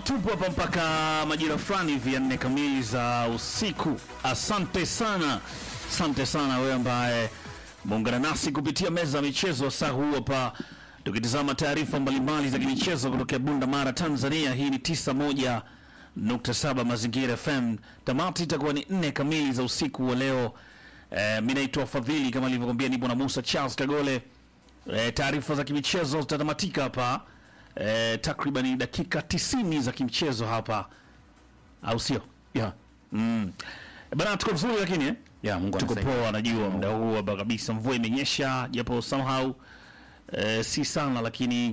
tupo hapa mpaka majira fulani hivi ya nne kamili za usiku. Asante sana, asante sana wewe ambaye muungana nasi kupitia meza ya michezo saa huu hapa, tukitizama taarifa mbalimbali za kimichezo kutokea Bunda Mara, Tanzania. Hii ni 91.7 Mazingira FM. Tamati itakuwa ni nne kamili za usiku wa leo. Eh, mi naitwa Fadhili kama alivyokwambia, nipo na Musa Charles Kagole. Eh, taarifa za kimichezo zitatamatika hapa eh, takriban dakika 90 za kimchezo hapa, au sio? Ya, Mm. Eh, Bana, tuko vizuri lakini eh? ya Mungu tuko anasaidia. poa, najua muda huu hapa kabisa, mvua imenyesha japo somehow eh, si sana, lakini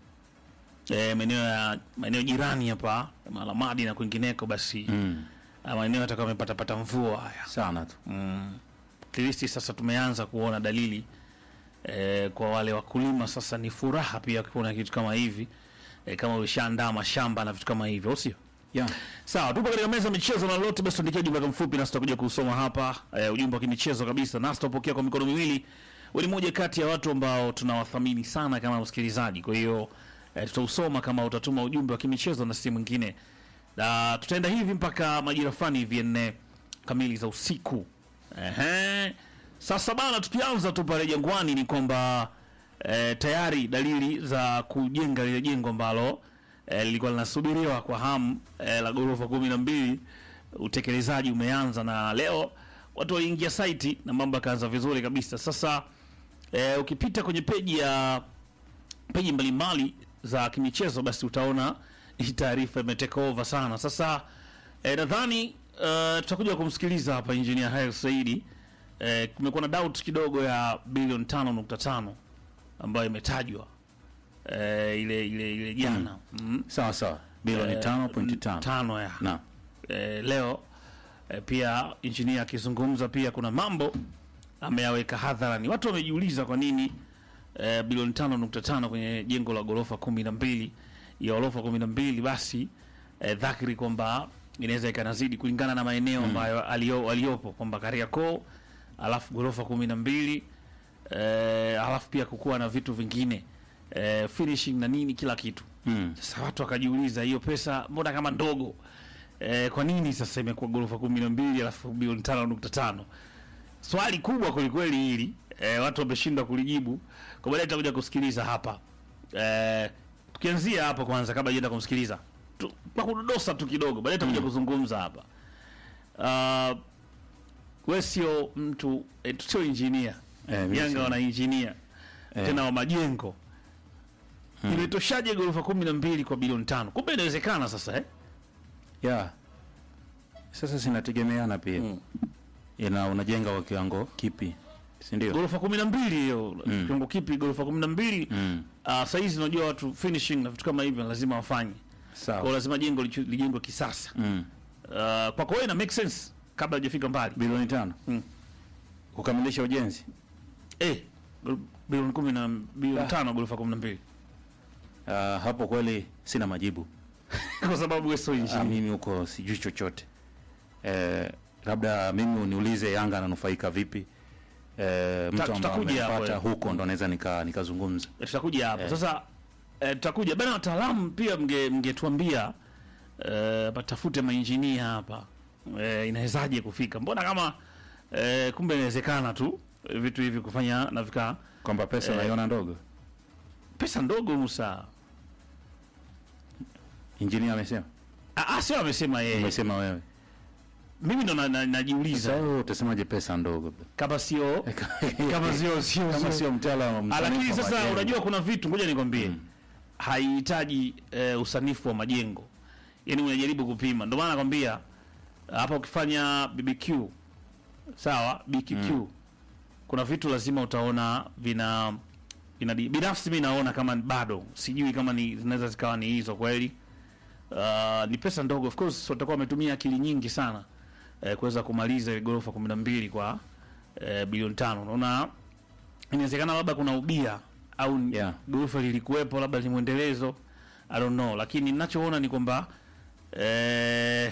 eh, maeneo ya maeneo jirani hapa Malamadi na kwingineko, basi Mm, ah, maeneo yatakuwa yamepata pata mvua haya sana tu. at least sasa tumeanza kuona dalili eh, kwa wale wakulima sasa ni furaha pia kuona kitu kama hivi eh, kama ushaandaa mashamba na vitu kama hivyo, au sio? Ya, Sawa, tupo katika meza ya michezo na lolote, basi tuandikia ujumbe wako mfupi nasi tutakuja kusoma hapa eh, ujumbe wa kimichezo kabisa, nasi tutapokea kwa mikono miwili. Wewe ni moja kati ya watu ambao tunawathamini sana kama msikilizaji, kwa hiyo eh, tutausoma kama utatuma ujumbe wa kimichezo na si mwingine, na tutaenda hivi mpaka majira fulani hivi ya nne kamili za usiku. Ehe. Sasa bana, tukianza tu pale Jangwani ni kwamba eh, tayari dalili za kujenga lile jengo ambalo eh, lilikuwa linasubiriwa kwa hamu eh, la ghorofa kumi na mbili, utekelezaji umeanza na leo watu waliingia saiti na mambo yakaanza vizuri kabisa. Sasa eh, ukipita kwenye peji ya peji mbalimbali za kimichezo basi utaona hii taarifa imeteka over sana. Sasa eh, nadhani uh, tutakuja kumsikiliza hapa engineer Haris Saidi. Eh, kumekuwa na doubt kidogo ya bilioni 5.5 ambayo imetajwa eh, ile ile ile jana mm. sawa sawa. Bilioni Eh, 5.5. tano ya Na, eh, leo eh, pia injinia akizungumza pia kuna mambo ameyaweka hadharani. Watu wamejiuliza kwa nini eh, bilioni tano nukta tano kwenye jengo la ghorofa kumi na mbili ya ghorofa kumi na mbili basi eh, dhahiri kwamba inaweza ikanazidi kulingana na maeneo ambayo alio, aliopo kwamba Kariakoo alafu ghorofa kumi na mbili eh, alafu pia kukuwa na vitu vingine eh, finishing na nini kila kitu mm, sasa watu wakajiuliza hiyo pesa mbona kama ndogo e, kwa nini sasa imekuwa ghorofa kumi na mbili alafu bilioni tano nukta tano swali kubwa kwelikweli hili e, watu wameshindwa kulijibu kwa baadaye tutakuja kusikiliza hapa e, tukianzia hapo kwanza kabla jenda kumsikiliza tu, kwa kudodosa tu kidogo baadaye tutakuja kuzungumza hapa uh, we sio mtu e, sio injinia Eh, mimi Yanga sio. wana injinia Eh. tena wa majengo imetoshaje ghorofa kumi na mbili kwa bilioni tano? Kumbe inawezekana sasa eh? ya. Sasa sinategemeana pia. Mm. Ina unajenga kwa kiwango kipi? Si ndio? ghorofa kumi na mbili hiyo kiwango kipi? ghorofa kumi na mbili Mm. uh, sahizi unajua watu finishing na vitu kama hivyo lazima wafanye kwao, Sawa. lazima jengo lichu- lijengwe kisasa. Mm. Uh, kwako wewe ina make sense kabla hajafika mbali Bilioni 5. Mm. Kukamilisha ujenzi. eh, bilioni kumi na bilioni Ah. tano ghorofa kumi na mbili Uh, hapo kweli sina majibu. kwa sababu wewe sio Ah, injinia. mimi huko sijui chochote. Eh, labda mimi uniulize Yanga ananufaika vipi? Eh, mtu ambaye tutakuja hapo, amepata eh. huko ndo naweza nika nikazungumza. tutakuja hapo Eh. sasa eh, tutakuja bana wataalamu pia mge mngetuambia eh, patafute mainjinia hapa eh, inawezaje kufika mbona kama eh, kumbe inawezekana tu eh, vitu hivi kufanya na vika Kwamba pesa Eh. unaiona ndogo. pesa ndogo Musa Injinia amesema. Ah, ah, sio amesema yeye Umesema wewe. mimi ndo na- na- Sasa najiuliza wewe utasemaje pesa ndogo? kama sio kama sio sio kama sio mtaalamu Ah, lakini msanifu wa sasa majengo. unajua kuna vitu ngoja nikwambie haihitaji eh, usanifu wa majengo yaani unajaribu kupima ndio maana nakwambia hapa ukifanya BBQ sawa BQQ kuna vitu lazima utaona vina vina binafsi mi naona kama bado sijui kama ni zinaweza zikawa ni hizo kweli uh, ni pesa ndogo of course watakuwa wametumia akili nyingi sana eh, kuweza kumaliza ile ghorofa kumi na mbili kwa eh, bilioni tano unaona inawezekana labda kuna ubia au Yeah. ghorofa lilikuwepo labda ni mwendelezo I don't know, lakini ninachoona ni kwamba eh,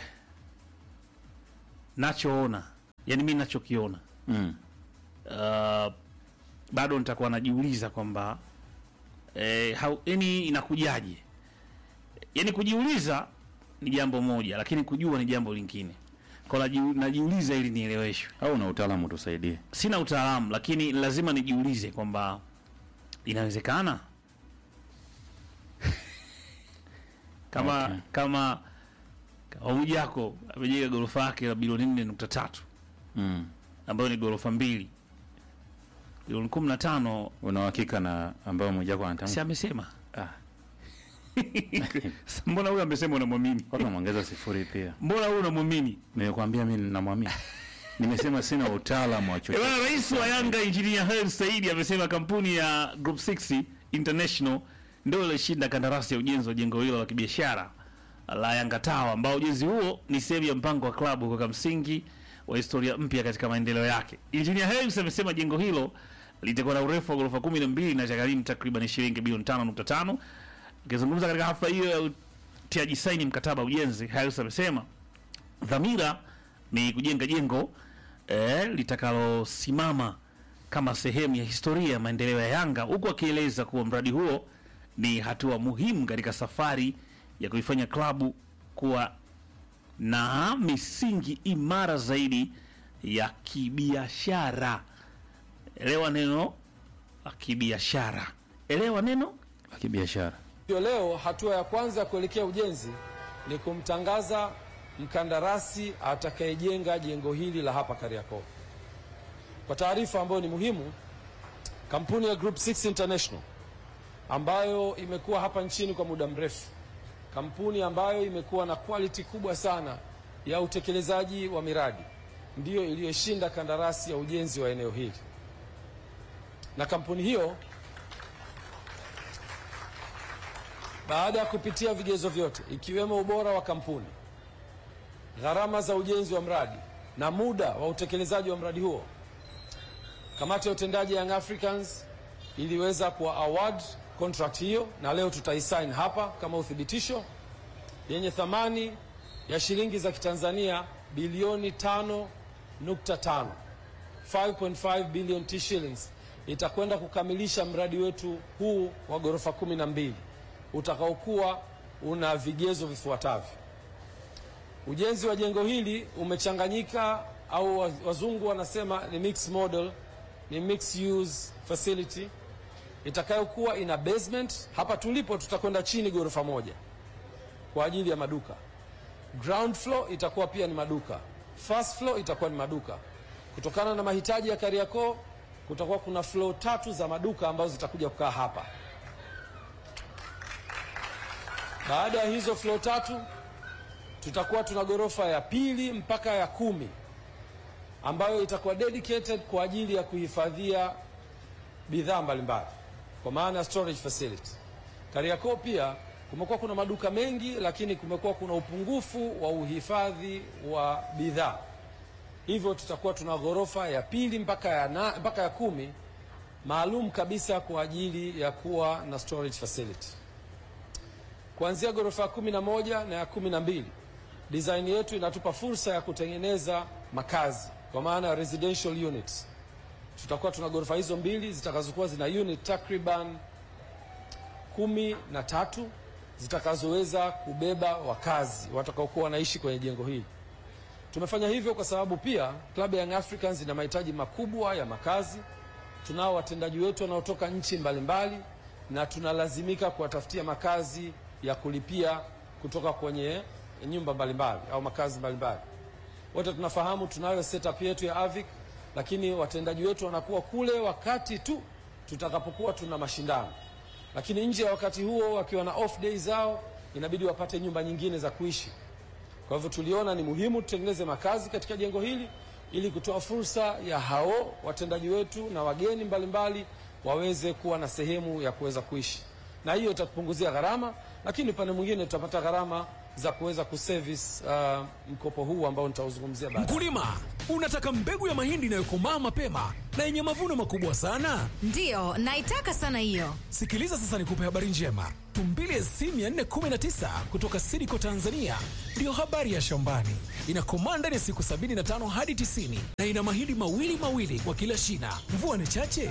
nachoona yani mi nachokiona Mm. uh, bado nitakuwa najiuliza kwamba eh, how- yani inakujaje yani kujiuliza ni jambo moja, lakini kujua ni jambo lingine. Kwa naji- najiuliza ili nieleweshwe. Au na utaalamu tusaidie. Sina utaalamu, lakini lazima nijiulize kwamba inawezekana kama Okay. kama kama Mwijaku amejenga ghorofa yake la bilioni nne nukta tatu Mm. ambayo ni ghorofa mbili bilioni kumi na tano Una uhakika na ambao Mwijaku si anatamka? amesema Ah, Sasa mbona huyu amesema unamwamini watu wameongeza sifuri pia. mbona huyu unamwamini Nimekwambia mimi ninamwamini. Nimesema sina utaalamu wa Eh, chochote. bwana, rais wa Yanga Engineer Hersi Said amesema kampuni ya Group 6 International ndio ilishinda kandarasi ya ujenzi wa jengo hilo la kibiashara la Yanga Tower, ambao ujenzi huo ni sehemu ya mpango wa klabu kuweka msingi wa historia mpya katika maendeleo yake. Engineer Hersi amesema jengo hilo litakuwa na urefu wa ghorofa 12 na itagharimu takriban shilingi bilioni 5.5. Akizungumza katika hafla hiyo ya utiaji saini mkataba wa ujenzi, Hersi amesema dhamira ni kujenga jengo eh, litakalosimama kama sehemu ya historia ya maendeleo ya Yanga, huku akieleza kuwa mradi huo ni hatua muhimu katika safari ya kuifanya klabu kuwa na misingi imara zaidi ya kibiashara. Elewa neno la kibiashara, elewa neno Wa kibiashara. Hivyo leo hatua ya kwanza ya kuelekea ujenzi ni kumtangaza mkandarasi atakayejenga jengo hili la hapa Kariakoo. Kwa taarifa ambayo ni muhimu, kampuni ya Group 6 International ambayo imekuwa hapa nchini kwa muda mrefu, kampuni ambayo imekuwa na quality kubwa sana ya utekelezaji wa miradi, ndiyo iliyoshinda kandarasi ya ujenzi wa eneo hili, na kampuni hiyo baada ya kupitia vigezo vyote ikiwemo ubora wa kampuni, gharama za ujenzi wa mradi na muda wa utekelezaji wa mradi huo, kamati ya utendaji ya Young Africans iliweza kuwa award contract hiyo, na leo tutaisign hapa kama uthibitisho, yenye thamani ya shilingi za Kitanzania bilioni 5.5 5.5 billion T shillings itakwenda kukamilisha mradi wetu huu wa ghorofa 12 utakaokuwa una vigezo vifuatavyo. Ujenzi wa jengo hili umechanganyika au wa- wazungu wanasema ni mixed model, ni mixed use facility itakayokuwa ina basement. Hapa tulipo tutakwenda chini ghorofa moja kwa ajili ya maduka. Ground floor itakuwa pia ni maduka, first floor itakuwa ni maduka. Kutokana na mahitaji ya Kariakoo, kutakuwa kuna floor tatu za maduka ambazo zitakuja kukaa hapa. Baada ya hizo floor tatu tutakuwa tuna ghorofa ya pili mpaka ya kumi ambayo itakuwa dedicated kwa ajili ya kuhifadhia bidhaa mbalimbali kwa maana ya storage facility. Kariakoo pia kumekuwa kuna maduka mengi, lakini kumekuwa kuna upungufu wa uhifadhi wa bidhaa, hivyo tutakuwa tuna ghorofa ya pili mpaka ya, na, mpaka ya kumi maalum kabisa kwa ajili ya kuwa na storage facility kuanzia ghorofa ya kumi na moja na ya kumi na mbili design yetu inatupa fursa ya kutengeneza makazi kwa maana ya residential units. Tutakuwa tuna ghorofa hizo mbili zitakazokuwa zina unit takriban kumi na tatu zitakazoweza kubeba wakazi watakaokuwa wanaishi kwenye jengo hili. Tumefanya hivyo kwa sababu pia klabu ya Young Africans ina mahitaji makubwa ya makazi. Tunao watendaji wetu wanaotoka nchi mbalimbali na tunalazimika kuwatafutia makazi ya kulipia kutoka kwenye nyumba mbalimbali au makazi mbalimbali. Wote tunafahamu tunayo setup yetu ya Avic, lakini watendaji wetu wanakuwa kule wakati tu tutakapokuwa tuna mashindano, lakini nje ya wakati huo wakiwa na off day zao inabidi wapate nyumba nyingine za kuishi. Kwa hivyo tuliona ni muhimu tutengeneze makazi katika jengo hili ili kutoa fursa ya hao watendaji wetu na wageni mbalimbali waweze kuwa na sehemu ya kuweza kuishi, na hiyo itatupunguzia gharama, lakini upande mwingine tutapata gharama za kuweza kuservice uh, mkopo huu ambao nitauzungumzia baadaye. Mkulima, unataka mbegu ya mahindi inayokomaa mapema na yenye mavuno makubwa sana? Ndiyo, naitaka sana hiyo. Sikiliza sasa, nikupe habari njema. Tumbili SC 419 kutoka Sidiko Tanzania ndiyo habari ya shambani. Inakomaa ndani ya siku 75 hadi 90 na ina mahindi mawili mawili kwa kila shina. Mvua ni chache,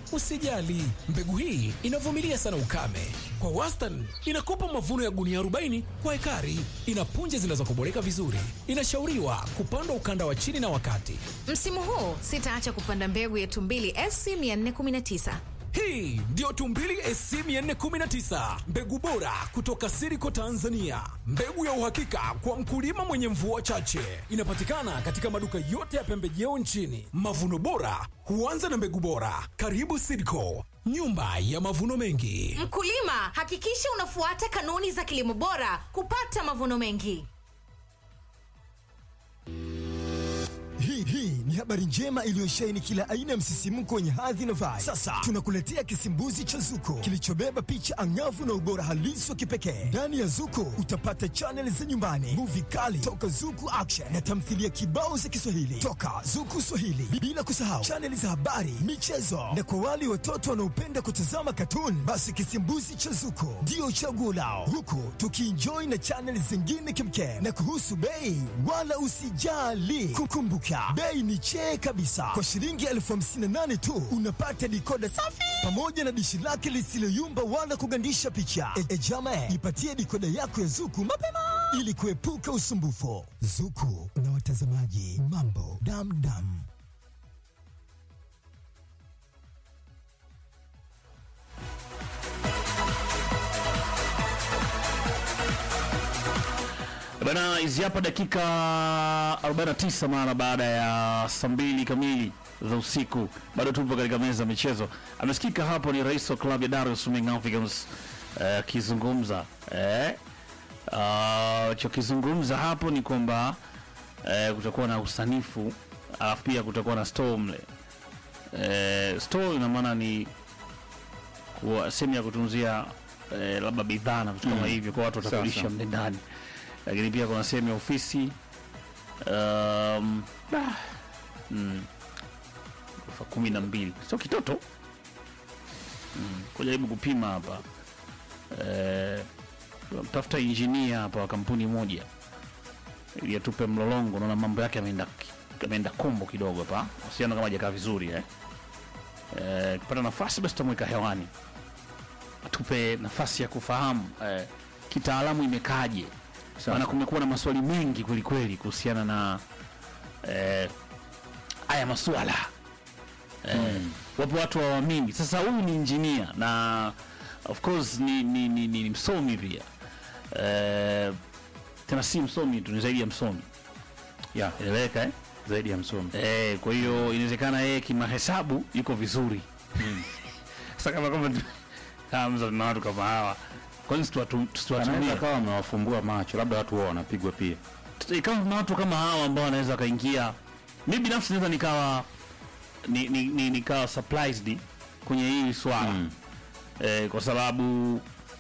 Usijali, mbegu hii inavumilia sana ukame. Kwa wastani inakupa mavuno ya gunia 40 kwa ekari. Ina punje zinazokoboleka vizuri. Inashauriwa kupandwa ukanda wa chini na wakati. Msimu huu sitaacha kupanda mbegu ya Tumbili SC 419. Hii ndiyo Tumbili SC 419, mbegu bora kutoka Siriko Tanzania, mbegu ya uhakika kwa mkulima mwenye mvua chache. Inapatikana katika maduka yote ya pembejeo nchini. Mavuno bora huanza na mbegu bora. Karibu Siriko, nyumba ya mavuno mengi. Mkulima, hakikisha unafuata kanuni za kilimo bora kupata mavuno mengi. Hii hii ni habari njema iliyosheheni kila aina ya msisimko wenye hadhi na vibe. Sasa tunakuletea kisimbuzi cha Zuko kilichobeba picha angavu na ubora halisi wa kipekee. Ndani ya Zuko utapata chaneli za nyumbani, muvi kali toka Zuku Action na tamthilia kibao za Kiswahili toka Zuku Swahili, bila kusahau chaneli za habari, michezo na kwa wale watoto wanaopenda kutazama katuni, basi kisimbuzi cha Zuko ndio chaguo lao, huku tukienjoy na chaneli zingine kimkem. Na kuhusu bei, wala usijali, kukumbuka bei ni chee kabisa. Kwa shilingi elfu hamsini na nane tu unapata dikoda safi pamoja na dishi lake lisiloyumba wala kugandisha picha. E, e jama, jipatie dikoda yako ya Zuku mapema ili kuepuka usumbufu. Zuku na watazamaji, mambo damdam. Bana, hizi hapa dakika 49 mara baada ya saa mbili kamili za usiku, bado tupo katika meza ya michezo. Amesikika hapo ni rais wa klabu ya Dar es Salaam Young Africans akizungumza eh, uh, chokizungumza hapo ni kwamba eh, kutakuwa na usanifu alafu pia kutakuwa na store mle eh, store ina maana ni kuwa sehemu ya kutunzia eh, labda bidhaa na vitu kama hivyo, kwa watu watakulisha Sawa. mle ndani, lakini pia kuna sehemu ya ofisi um, ah, mm, ghorofa kumi na mbili sio kitoto mm, kujaribu kupima hapa eh, tafuta injinia hapa wa kampuni moja ili atupe mlolongo. Naona mambo yake yameenda yameenda kombo kidogo hapa, usiano kama hajakaa vizuri eh. Eh, kupata nafasi basi tutamweka hewani atupe nafasi ya kufahamu eh, kitaalamu imekaaje, maana kumekuwa na maswali mengi kweli kweli kuhusiana na eh, haya masuala eh, wapo watu hawaamini. Sasa huyu ni injinia na of course ni, ni, ni, ni, ni msomi pia eh, tena si msomi tu, ni zaidi ya msomi, ya eleweka eh? zaidi ya msomi Eh, kwa hiyo inawezekana yeye kimahesabu yuko vizuri. Sasa kama kama kama na watu kama hawa, kwa nini tusiwatu- anaweza tusiwatumie? kawa amewafumbua macho, labda watu wao wanapigwa pia. Tusi- Kama kuna watu kama hawa ambao wanaweza wakaingia, mimi binafsi naweza nikawa ni, ni, ni, nikawa surprised kwenye hili swala Mm. eh, kwa sababu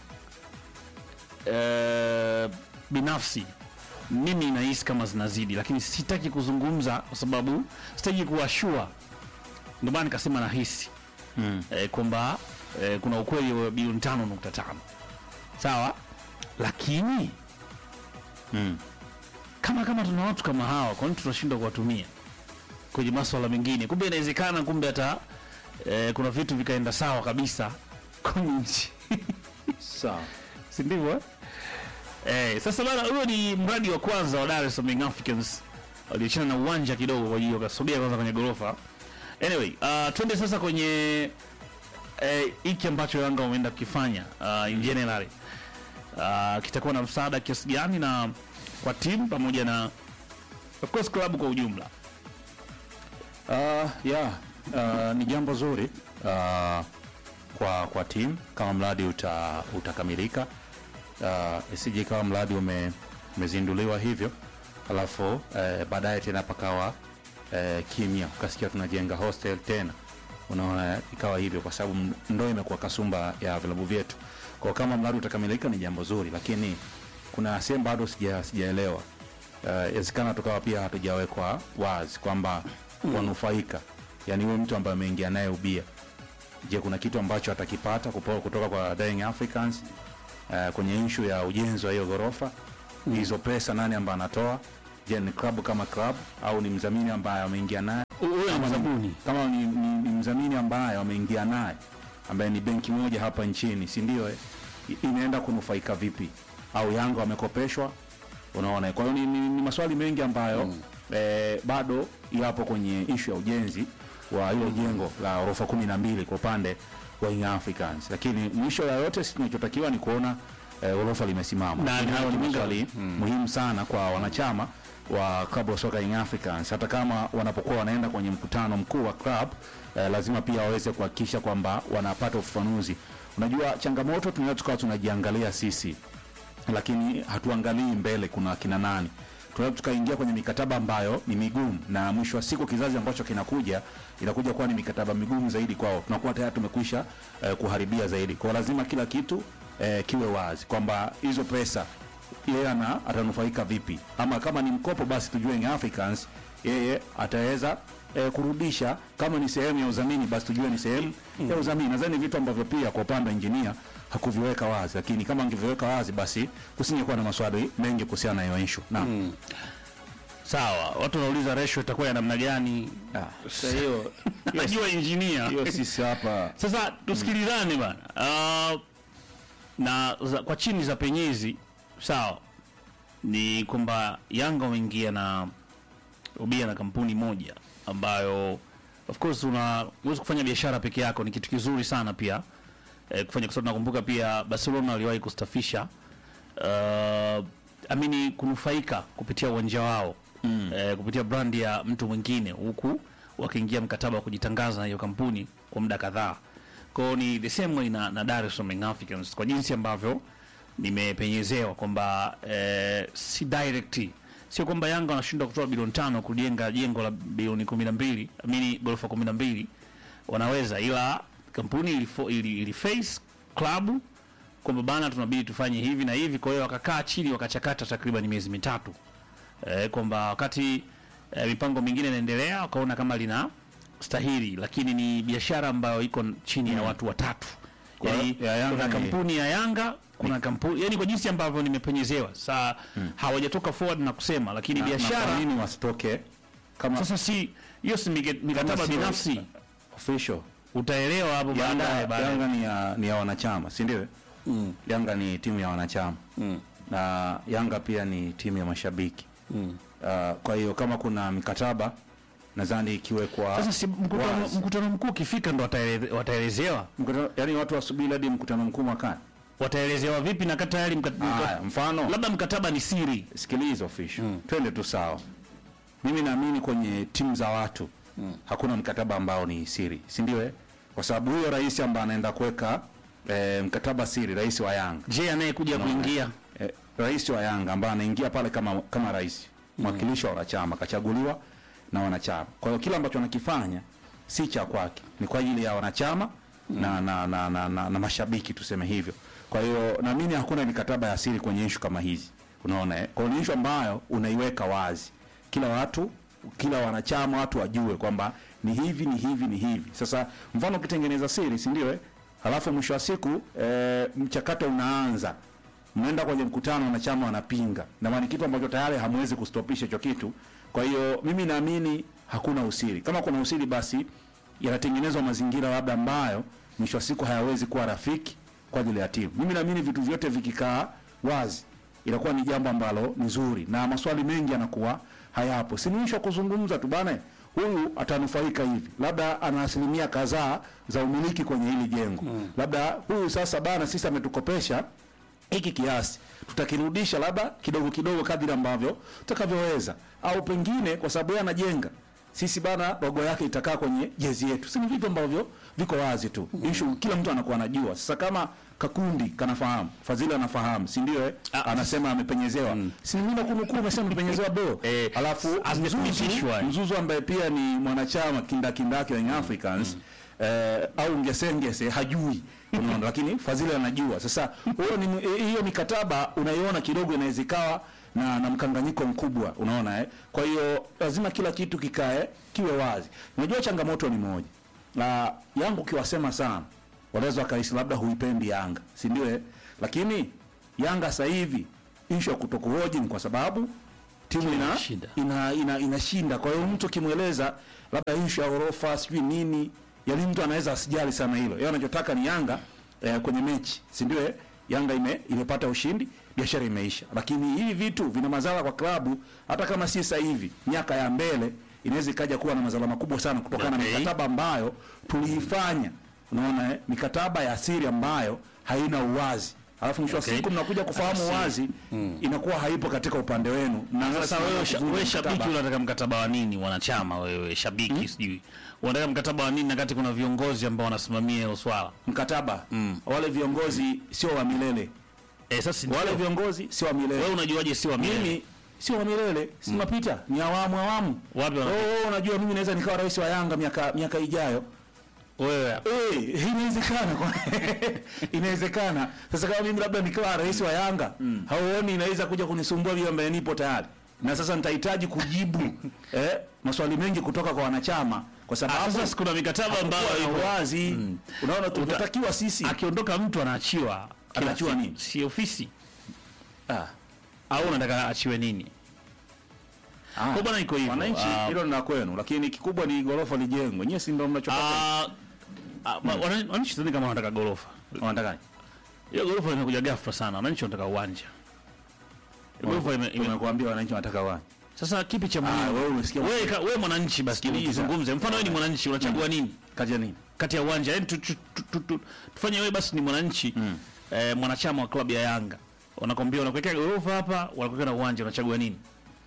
eh, binafsi mimi nahisi kama zinazidi, lakini sitaki kuzungumza kwa sababu sitaki kuwashua, ndio maana nikasema nahisi Mm. eh, kwamba eh, kuna ukweli wa bilioni tano nukta tano sawa, lakini Mm. kama kama tuna watu kama hawa, kwa nini tunashindwa kuwatumia kwenye maswala mengine? Kumbe inawezekana, kumbe hata eh, kuna vitu vikaenda sawa kabisa kwenye nchi Sawa. si ndivyo eh? Eh, sasa bana, huo ni mradi wa kwanza wa Dar es Salaam Young Africans waliachana na uwanja kidogo, kwa hiyo wakasogea kwanza kwenye gorofa. Anyway, uh, twende sasa kwenye eh, hiki ambacho Yanga wameenda kukifanya uh, in general uh, kitakuwa na msaada kiasi gani na kwa timu pamoja na of course klabu kwa ujumla. Uh, yeah, uh, ni jambo zuri uh, kwa kwa timu kama mradi uta, utakamilika uh, isije ikawa mradi ume, umezinduliwa hivyo alafu eh, baadaye tena pakawa eh, kimya ukasikia tunajenga hostel tena unaona ikawa hivyo kwa sababu m- ndo imekuwa kasumba ya vilabu vyetu kwa kama mradi utakamilika ni jambo zuri lakini kuna sehemu bado sija sijaelewa inawezekana tukawa pia hatujawekwa wazi kwamba wanufaika yani huyo mtu ambaye ameingia naye ubia je kuna kitu ambacho atakipata kupo- kutoka kwa Dying Africans uh, kwenye ishu ya ujenzi wa hiyo ghorofa hizo pesa nani ambaye anatoa je ni klabu kama klabu au ni mdhamini ambaye ameingia naye Huyo ni kama mzabuni. ni, kama ni, ni, ni mdhamini ambaye wameingia naye ambaye ni benki moja hapa nchini, si ndio? eh? I- Inaenda kunufaika vipi? Au Yanga wamekopeshwa? Unaona, kwa hiyo ni, ni, ni maswali mengi ambayo eh, bado yapo kwenye ishu ya ujenzi wa hilo jengo la ghorofa kumi na mbili kwa upande wa Young Africans, lakini mwisho ya yote sisi tunachotakiwa ni kuona eh, ghorofa limesimama. Na- Lakini na- hayo ni na- maswali muhimu sana kwa wanachama wa klabu ya soka Young Africans, hata kama wanapokuwa wanaenda kwenye mkutano mkuu wa club eh, lazima pia waweze kuhakikisha kwamba wanapata ufafanuzi. Unajua, changamoto tunaweza tukawa tunajiangalia sisi lakini hatuangalii mbele kuna kina nani tunaweza tukaingia kwenye mikataba ambayo ni migumu na mwisho wa siku kizazi ambacho kinakuja inakuja kuwa ni mikataba migumu zaidi kwao tunakuwa tayari tumekwisha eh, kuharibia zaidi kwao lazima kila kitu eh, kiwe wazi kwamba hizo pesa yeye ana atanufaika vipi ama kama ni mkopo basi tujue Young Africans yeye ataweza eh, kurudisha kama ni sehemu ya udhamini basi tujue ni sehemu ya udhamini nadhani vitu ambavyo pia kwa upande wa injinia hakuviweka wazi lakini kama angeviweka wazi basi kusingekuwa na maswali mengi kuhusiana na hiyo issue naam sawa watu wanauliza ratio itakuwa ya namna gani sasa hiyo najua injinia hiyo sisi hapa sasa tusikilizane bana uh, na za, kwa chini za penyezi sawa ni kwamba yanga wameingia na ubia na kampuni moja ambayo of course una huwezi kufanya biashara peke yako ni kitu kizuri sana pia eh, kufanya kwa sababu nakumbuka pia barcelona waliwahi kustafisha uh, amini kunufaika kupitia uwanja wao mm. eh, kupitia brandi ya mtu mwingine huku wakiingia mkataba wa kujitangaza na hiyo kampuni kwa muda kadhaa kwao ni the same way na, na Dar es Salaam Young Africans kwa jinsi ambavyo nimepenyezewa kwamba eh, si direct sio kwamba Yanga wanashindwa kutoa bilioni tano kujenga jengo la bilioni kumi na mbili amini ghorofa kumi na mbili wanaweza, ila kampuni ilifo, ili, ili face klabu kwamba bana, tunabidi tufanye hivi na hivi. Kwa hiyo wakakaa chini wakachakata takriban miezi mitatu eh, kwamba wakati eh, mipango mingine inaendelea, wakaona kama lina stahili, lakini ni biashara ambayo iko chini ya watu watatu Kwa yani, ya Yanga kuna ni- kampuni ya Yanga kuna kampuni yani, kwa jinsi ambavyo nimepenyezewa saa hawajatoka forward na kusema, lakini na- na biashara kwa nini wasitoke kama sasa si hiyo si mike- mikataba si- binafsi, official utaelewa hapo Yanga, baadaye baadaye. Yanga ni ya, ni ya wanachama si ndio? mm. Yanga ni timu ya wanachama mm. na Yanga pia ni timu ya mashabiki mm. uh, kwa hiyo kama kuna mikataba nadhani ikiwekwa Sasa si mkutano, wazi. mkutano mkuu ukifika ndo wataele- wataelezewa Mkutano- yaani watu wasubiri hadi mkutano mkuu mwakani. wataelezewa vipi na kata tayari mka- mka- Haya, mfano labda mkataba ni siri sikiliza official twende tu sawa mimi naamini kwenye timu za watu hakuna mkataba ambao ni siri si ndio eh? kwa sababu huyo rais ambaye anaenda kuweka eh, mkataba siri rais wa yanga je anayekuja kuingia eh, rais wa yanga ambaye anaingia pale kama kama rais mwakilishi wa wanachama kachaguliwa na wanachama kwa hiyo kile ambacho anakifanya si cha kwake ni kwa ajili ya wanachama na, na, na, na, na, na mashabiki tuseme hivyo kwa hiyo naamini hakuna mikataba ya siri kwenye ishu kama hizi unaona eh? kwa hiyo ni ishu ambayo unaiweka wazi kila watu kila wanachama watu wajue kwamba ni hivi ni hivi ni hivi sasa mfano ukitengeneza siri si ndio eh? halafu mwisho wa siku eh, mchakato unaanza mnaenda kwenye mkutano wanachama wanapinga na maana ni kitu ambacho tayari hamwezi kustopisha hicho kitu kwa hiyo mimi naamini hakuna usiri kama kuna usiri basi yanatengenezwa mazingira labda ambayo mwisho wa siku hayawezi kuwa rafiki kwa ajili ya timu mimi naamini vitu vyote vikikaa wazi inakuwa ni jambo ambalo ni zuri na maswali mengi yanakuwa hayapo si mwisho wa kuzungumza tu bana huyu atanufaika hivi labda ana asilimia kadhaa za umiliki kwenye hili jengo mm. labda huyu sasa bana sisi ametukopesha hiki kiasi tutakirudisha labda kidogo kidogo kadiri ambavyo tutakavyoweza au pengine kwa sababu yeye anajenga sisi bana logo yake itakaa kwenye jezi yetu si ni vitu ambavyo viko wazi tu mm. issue kila mtu anakuwa anajua sasa kama kakundi kanafahamu fadhili anafahamu si ndio eh? anasema amepenyezewa mm. si mimi nakunukuu umesema amepenyezewa do Eh, alafu hazimethibitishwa. Mzuzu, Mzuzu ambaye pia ni mwanachama kindakindaki wa Young Africans eh, au ngesengese hajui unaona, lakini Fadhili anajua. Sasa huyo ni eh, hiyo mikataba unaiona kidogo inaweza ikawa na, na mkanganyiko mkubwa unaona eh? Kwa hiyo lazima kila kitu kikae kiwe wazi. Unajua changamoto ni moja na yangu ukiwasema sana wanaweza wakahisi labda huipendi Yanga, si ndio eh? Lakini Yanga sasa hivi issue ya kutokuhoji ni kwa sababu timu ina Inashinda. ina, ina, inashinda. Kwa hiyo mtu ukimweleza labda issue ya ghorofa sijui nini yaani mtu anaweza asijali sana hilo yeye anachotaka ni Yanga eh, kwenye mechi si ndio eh? Yanga ime, imepata ushindi biashara imeisha lakini hivi vitu vina madhara kwa klabu hata kama si sasa hivi miaka ya mbele inaweza ikaja kuwa na madhara makubwa sana kutokana Okay. na mikataba ambayo tuliifanya unaona eh? mikataba ya siri ambayo haina uwazi alafu mwisho wa Okay. siku mnakuja kufahamu Asi- uwazi inakuwa haipo katika upande wenu na Sasa wewe, sha- kuvunja wewe shabiki mkataba. unataka mkataba wa nini? Wanachama wewe shabiki sijui unataka mkataba wa nini, wakati kuna viongozi ambao wanasimamia hilo swala mkataba wale viongozi sio wa milele eh? Sasa wale ndio. viongozi sio wa wewe milele unajuaje si wa milele? mimi sio wa milele si tunapita ni awamu awamu Wapi wana- wewe wewe unajua mimi naweza nikawa rais wa Yanga miaka miaka ijayo wewe Eh, inawezekana kwa- inawezekana sasa kama mimi labda nikawa rais wa Yanga hauoni inaweza kuja kunisumbua vile ambaye nipo tayari na sasa nitahitaji kujibu eh, maswali mengi kutoka kwa wanachama kwa Ah, sababu sasa kuna mikataba ambayo hakukuwa na ipo. uwazi unaona tunatakiwa sisi akiondoka mtu anaachiwa Anaachiwa Si- nini? si ofisi ah, au unataka aachiwe nini? ah. Kwa bwana iko hivyo. wananchi Ah, hilo ni la kwenu lakini kikubwa ni gorofa lijengwe nyewe si ndio mnachotaka ah, ah, ma- wana- wananchi sidhani kama wanataka gorofa. wanataka Hiyo gorofa limekuja ghafla sana. Wananchi wanataka uwanja. Hiyo Gorofa ime, ime, tumekuambia wananchi wanataka wani sasa kipi cha ah, muhimu? wewe umesikia Wewe ka- wewe mwananchi basi Sikiliza. tuzungumze. Mfano wewe ni mwananchi unachagua nini kaja nini kati ya uwanja? Yaani tu- tu- tu- tu- tu- tufanye wewe basi ni mwananchi eh, mwanachama wa klabu ya Yanga. Wanakwambia unakuwekea gorofa hapa, wanakuwekea na uwanja unachagua nini?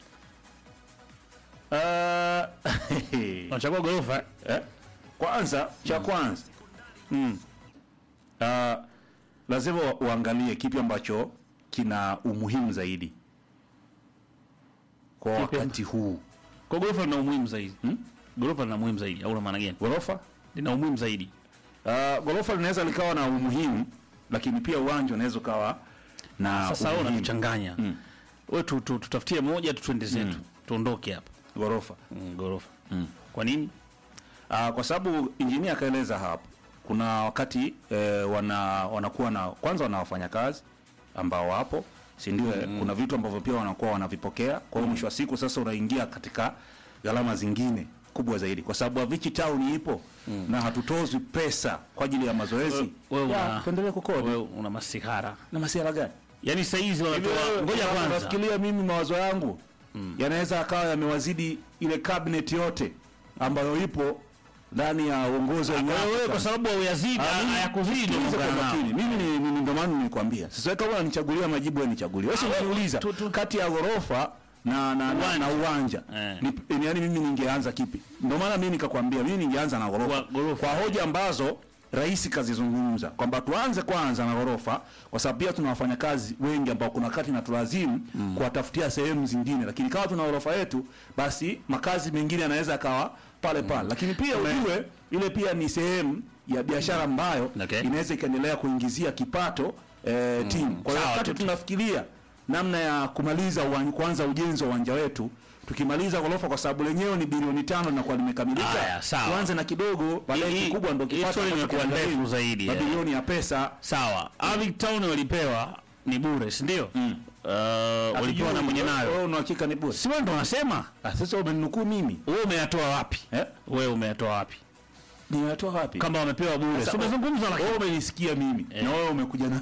Ah, Unachagua gorofa eh? eh? kwanza cha kwanza mm. uh, lazima u- uangalie kipi ambacho kina umuhimu zaidi kwa Kipi wakati huu Kwa gorofa lina umuhimu zaidi. Gorofa lina umuhimu zaidi au una maana gani? ghorofa Lina umuhimu zaidi. uh, ghorofa linaweza likawa na umuhimu lakini pia uwanja unaweza ukawa na Sasa wewe umuhimu. unatuchanganya. Wewe tu, tu, tutafutie moja tu twende zetu. Tuondoke hapa. ghorofa Mm, gorofa. Kwa nini? uh, kwa sababu injinia akaeleza hapo kuna wakati eh, wana wanakuwa na kwanza wana wafanyakazi ambao wapo si ndio mm. kuna vitu ambavyo pia wanakuwa wanavipokea kwa hiyo mwisho wa siku sasa unaingia katika gharama zingine kubwa zaidi kwa sababu Avicii Town ipo na hatutozwi pesa kwa ajili ya mazoezi Wewe Ya, una tuendelee kukodi wewe una masihara. na masiara gani Yaani saa hizi wanatoa ngoja kwanza. nafikiria mimi mawazo yangu yanaweza akawa yamewazidi ile cabinet yote ambayo ipo ndani ya uongozi wa Young Wewe kwa Africans. sababu hauyazidi, Ah, mimi- hayakuzidi ndio sikiliza kwa muungano nao. makini. Mimi ni- ni- ndio maana nilikwambia. Sasa kama unanichagulia majibu wewe nichagulie. Wewe Ah, wewe- unaniuliza tu- tu- kati ya ghorofa na na, na, na uwanja. Eh. Ni, yani mimi ningeanza kipi? Ndio maana mimi nikakwambia mimi ningeanza na ghorofa. Kwa ghorofa. Kwa hoja ambazo rais kazizungumza kwamba tuanze kwanza na ghorofa kwa sababu pia tuna wafanyakazi wengi ambao kuna wakati na tulazimu kuwatafutia sehemu zingine, lakini kama tuna ghorofa yetu, basi makazi mengine yanaweza akawa pale pale, lakini pia ujue ile pia ni sehemu ya biashara ambayo Okay. inaweza ikaendelea kuingizia kipato eh, timu. Kwa hiyo Sawa, wakati tu- tunafikiria namna ya kumaliza uwan- kuanza ujenzi wa uwanja wetu tukimaliza ghorofa kwa sababu lenyewe ni bilioni tano na kwa limekamilika, Haya, sawa. tuanze na kidogo, baadaye Hii- kikubwa ndo hii kipato story ambacho imekuwa kinagharimu ndefu zaidi, eh. mabilioni ya pesa. Sawa. Avic Town walipewa ni bure, si ndio? Uh, walipewa na mwenye Wewe nayo. una hakika ni bure? Si wewe ndo unasema? Ah, sasa umeninukuu mimi Wewe umeyatoa wapi? eh? Wewe umeyatoa wapi? Nimetoa wapi? Kama wamepewa bure. Si Sasa, umezungumza lakini wewe umenisikia mimi na wewe umekuja na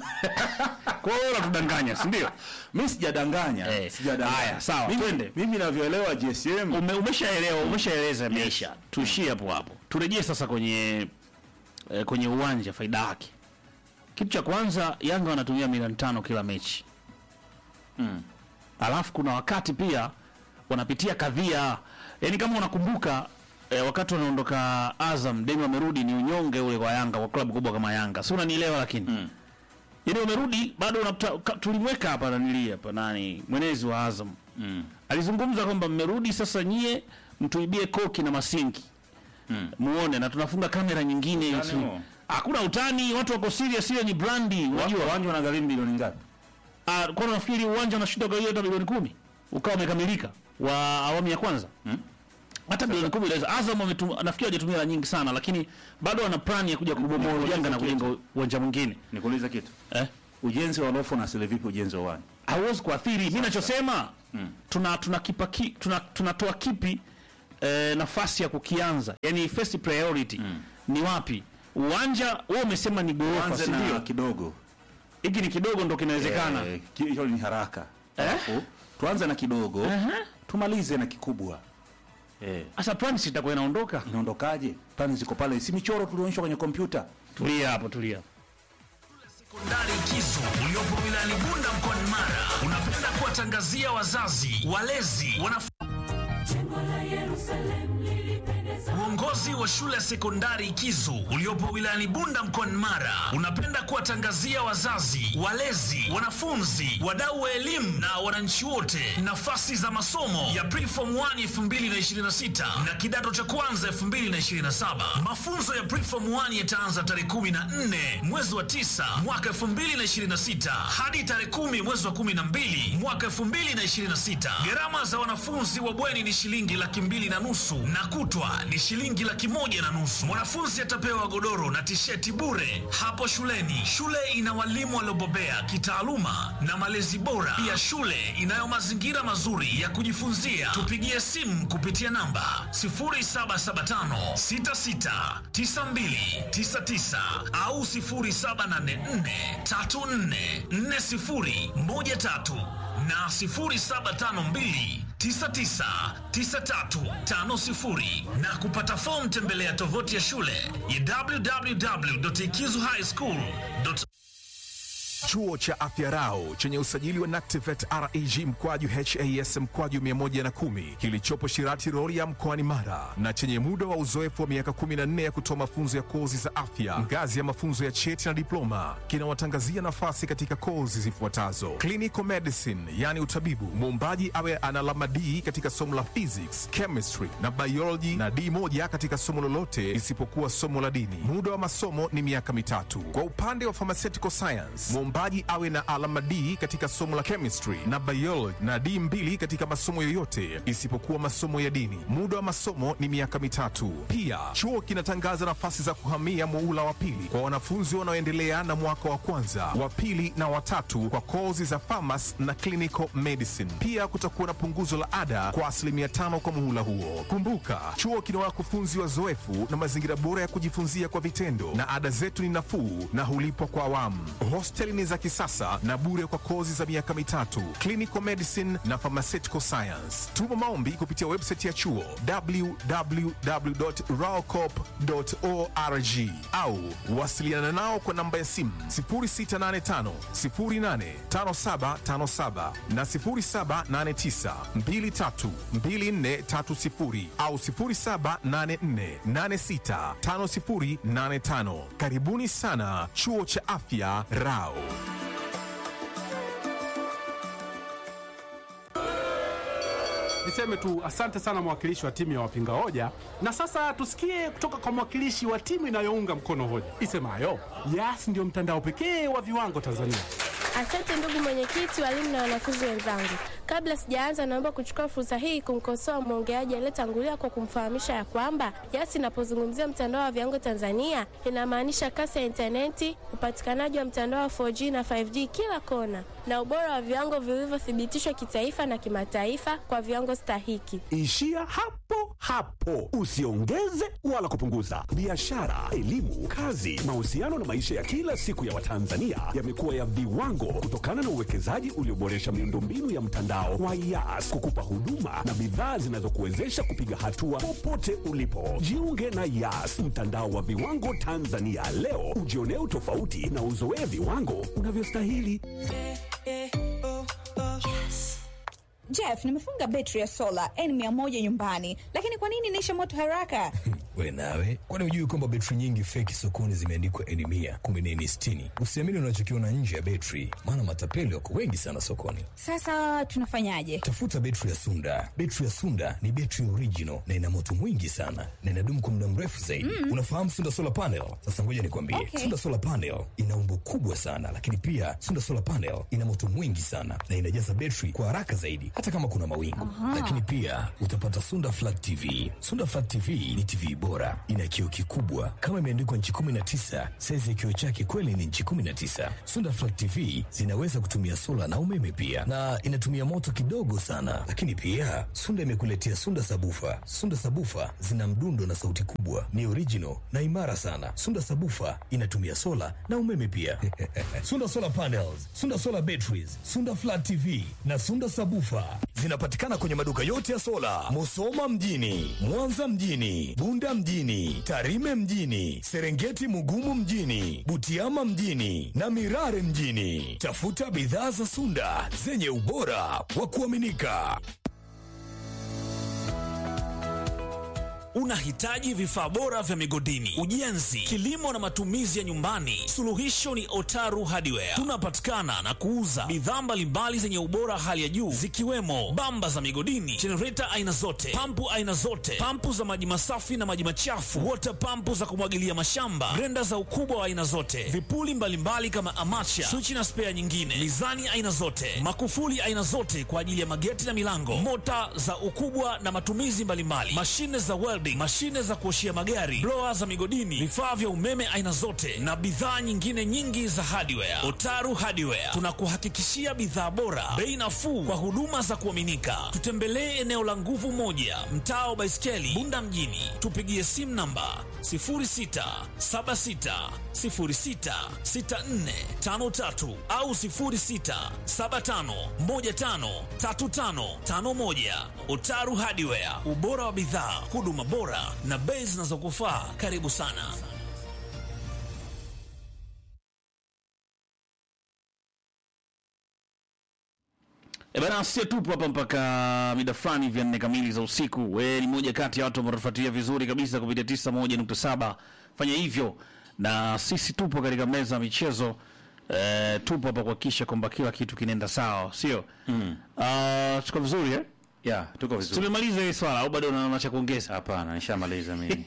kwa hiyo unatudanganya, si ndio? mimi sijadanganya, Eh, sijadanganya. haya, sawa, Mimi- twende. Mimi navyoelewa GSM Ume, umeshaelewa, umeshaeleza imeisha. Tuishie hapo hapo. Turejee sasa kwenye eh, kwenye uwanja faida yake. Kitu cha kwanza Yanga wanatumia milioni tano kila mechi. Alafu kuna wakati pia wanapitia kadhia. Yaani kama unakumbuka eh, wakati wanaondoka Azam, Demi wamerudi ni unyonge ule kwa Yanga kwa klabu kubwa kama Yanga. Si unanielewa lakini. Yaani wamerudi bado unakuta ka- tulimweka hapa nanili hapa nani mwenezi wa Azam. Alizungumza kwamba mmerudi sasa nyie mtuibie koki na masinki. Muone na tunafunga kamera nyingine. Utani si- huo? Hakuna utani, watu wako serious, hiyo ni brandi. Unajua uwanja unagharimu bilioni ngapi? Ah, kwa nafikiri uwanja unashinda kwa hiyo hata milioni kumi ukawa umekamilika wa awamu ya kwanza hata bilioni kumi inaweza. Azam wametum- nafikiri hawajatumia hela nyingi sana, lakini bado wana plan ya kuja kubomoa ujenga na kujenga uwanja mwingine Nikuulize kitu. eh? Ujenzi wa ghorofa unasili vipi ujenzi wa uwanja? hauwezi kuathiri. Mimi nachosema tuna tuna kipa ki, tuna tunatoa kipi eh, nafasi ya kukianza, yani first priority ni wapi uwanja wewe umesema ni gorofa Anze si na ndio kidogo hiki ni kidogo ndo kinawezekana Eh, ki- hiyo ni haraka Alafu, tuanze na kidogo tumalize na kikubwa eh, sasa plani sitakuwa inaondoka inaondokaje plani ziko pale si michoro tulionyeshwa kwenye kompyuta tulia hapo tulia Sekondari Kizu uliopo wilayani Bunda mkoani Mara unapenda kuwatangazia wazazi, walezi, wanafunzi Uongozi wa shule ya sekondari Kizu uliopo wilayani Bunda mkoani Mara unapenda kuwatangazia wazazi, walezi, wanafunzi, wadau wa elimu na wananchi wote nafasi za masomo ya Preform 1 2026 na kidato cha kwanza 2027. Mafunzo ya Preform 1 yataanza tarehe 14 mwezi wa 9 mwaka 2026 hadi tarehe 10 mwezi wa 12 mwaka 2026. Gharama za wanafunzi wa bweni ni shilingi laki mbili na nusu na kutwa ni shilingi laki moja na nusu. Mwanafunzi atapewa godoro na tisheti bure hapo shuleni. Shule ina walimu waliobobea kitaaluma na malezi bora. Pia shule inayo mazingira mazuri ya kujifunzia. Tupigie simu kupitia namba 0775 66 92 99 au 0784 34 40 13 na 0752 999350 na kupata fomu tembelea tovuti ya shule ya www.ikizuhighschool.org. Chuo cha Afya Rau chenye usajili wa NACTIVET REG mkwaju HAS mkwaju 110 kilichopo Shirati Rorya mkoani Mara na chenye muda wa uzoefu wa miaka 14 ya kutoa mafunzo ya kozi za afya ngazi ya mafunzo ya cheti na diploma kinawatangazia nafasi katika kozi zifuatazo: clinical medicine, yani utabibu, muombaji awe ana alama D katika somo la physics, chemistry na biology na D moja katika somo lolote isipokuwa somo la dini. Muda wa masomo ni miaka mitatu. Kwa upande wa pharmaceutical science, mwombaji awe na alama D katika somo la chemistry na biology na D mbili katika masomo yoyote isipokuwa masomo ya dini. Muda wa masomo ni miaka mitatu. Pia chuo kinatangaza nafasi za kuhamia muula wa pili kwa wanafunzi wanaoendelea na mwaka wa kwanza, wa pili na watatu kwa kozi za pharmacy na clinical medicine. Pia kutakuwa na punguzo la ada kwa asilimia tano kwa muhula huo. Kumbuka, chuo kina wakufunzi wazoefu na mazingira bora ya kujifunzia kwa vitendo, na ada zetu ni nafuu na hulipwa kwa awamu. Hosteli ni za kisasa na bure kwa kozi za miaka mitatu, clinical medicine na pharmaceutical science. Tuma maombi kupitia website ya chuo www.raocop.org au wasiliana nao kwa namba ya simu 0685 085757 na 0789 232430 au 0784865085. Karibuni sana chuo cha afya Rao. Niseme tu asante sana mwakilishi wa timu ya wapinga hoja, na sasa tusikie kutoka kwa mwakilishi wa timu inayounga mkono hoja isemayo Yas ndio mtandao pekee wa viwango Tanzania. Asante ndugu mwenyekiti, walimu na wanafunzi wenzangu. Kabla sijaanza, naomba kuchukua fursa hii kumkosoa mwongeaji aliyetangulia kwa kumfahamisha ya kwamba Yas inapozungumzia mtandao wa viwango Tanzania inamaanisha kasi ya intaneti, upatikanaji wa mtandao wa 4G na 5G kila kona, na ubora wa viwango vilivyothibitishwa kitaifa na kimataifa kwa viwango stahiki. Ishia hapo hapo, usiongeze wala kupunguza. Biashara, elimu, kazi, mahusiano na maisha ya kila siku ya Watanzania yamekuwa ya viwango kutokana na uwekezaji ulioboresha miundombinu ya mtandao wa Yas kukupa huduma na bidhaa zinazokuwezesha kupiga hatua popote ulipo. Jiunge na Yas, mtandao wa viwango Tanzania leo, ujionee utofauti na uzoee viwango unavyostahili. Jeff, nimefunga betri ya sola N100 nyumbani, lakini kwa nini inaisha moto haraka? We nawe, kwani hujui kwamba betri nyingi feki sokoni zimeandikwa N mia kumbe ni N sitini? Usiamini unachokiona nje ya betri, maana matapeli wako wengi sana sokoni. Sasa tunafanyaje? Tafuta betri ya Sunda. Betri ya Sunda ni betri original na ina moto mwingi sana na inadumu kwa muda mrefu zaidi. Mm. Unafahamu Sunda solar panel? Sasa ngoja nikwambie, Okay. Sunda solar panel ina umbo kubwa sana, lakini pia Sunda solar panel ina moto mwingi sana na inajaza betri kwa haraka zaidi, hata kama kuna mawingu. Aha. Lakini pia utapata Sunda flat TV. Sunda flat TV ni TV bora bora, ina kioo kikubwa kama imeandikwa nchi 19. Saizi ya kioo chake kweli ni nchi 19. Sunda Flat TV zinaweza kutumia sola na umeme pia, na inatumia moto kidogo sana. Lakini pia Sunda imekuletea Sunda Sabufa. Sunda Sabufa zina mdundo na sauti kubwa, ni original na imara sana. Sunda Sabufa inatumia sola na umeme pia. Sunda Solar Panels, Sunda Solar Batteries, Sunda Flat TV na Sunda Sabufa zinapatikana kwenye maduka yote ya sola, Musoma mjini, Mwanza mjini, Bunda mjini, Tarime mjini, Serengeti Mugumu mjini, Butiama mjini na Mirare mjini. Tafuta bidhaa za Sunda zenye ubora wa kuaminika. Unahitaji vifaa bora vya migodini, ujenzi, kilimo na matumizi ya nyumbani? Suluhisho ni Otaru Hardware. Tunapatikana na kuuza bidhaa mbalimbali zenye ubora hali ya juu zikiwemo bamba za migodini, jenereta aina zote, pampu aina zote, pampu za maji masafi na maji machafu, water pampu za kumwagilia mashamba, grenda za ukubwa wa aina zote, vipuli mbalimbali kama amacha, swichi na spea nyingine, mizani aina zote, makufuli aina zote kwa ajili ya mageti na milango, mota za ukubwa na matumizi mbalimbali, mashine za welding, mashine za kuoshia magari, blower za migodini, vifaa vya umeme aina zote na bidhaa nyingine nyingi za hardware. Otaru Hardware tunakuhakikishia bidhaa bora, bei nafuu kwa huduma za kuaminika. Tutembelee eneo la Nguvu Moja, mtaa wa Baiskeli, Bunda mjini. Tupigie simu namba 0676066453 au 0675153551. Otaru Hardware, ubora wa bidhaa, huduma bora na bei zinazokufaa. Karibu sana. E bana, sie tupo hapa mpaka mida fulani vya nne kamili za usiku. We ni moja kati ya watu ambao tunafuatilia vizuri kabisa kupitia tisa moja nukta saba. Fanya hivyo na sisi tupo katika meza ya michezo e, tupo hapa kuhakikisha kwamba kila kitu kinaenda sawa, sio mm. Uh, tuko vizuri eh? Yeah, tuko vizuri. Tumemaliza hii swala au bado una cha kuongeza? Hapana, nishamaliza mimi.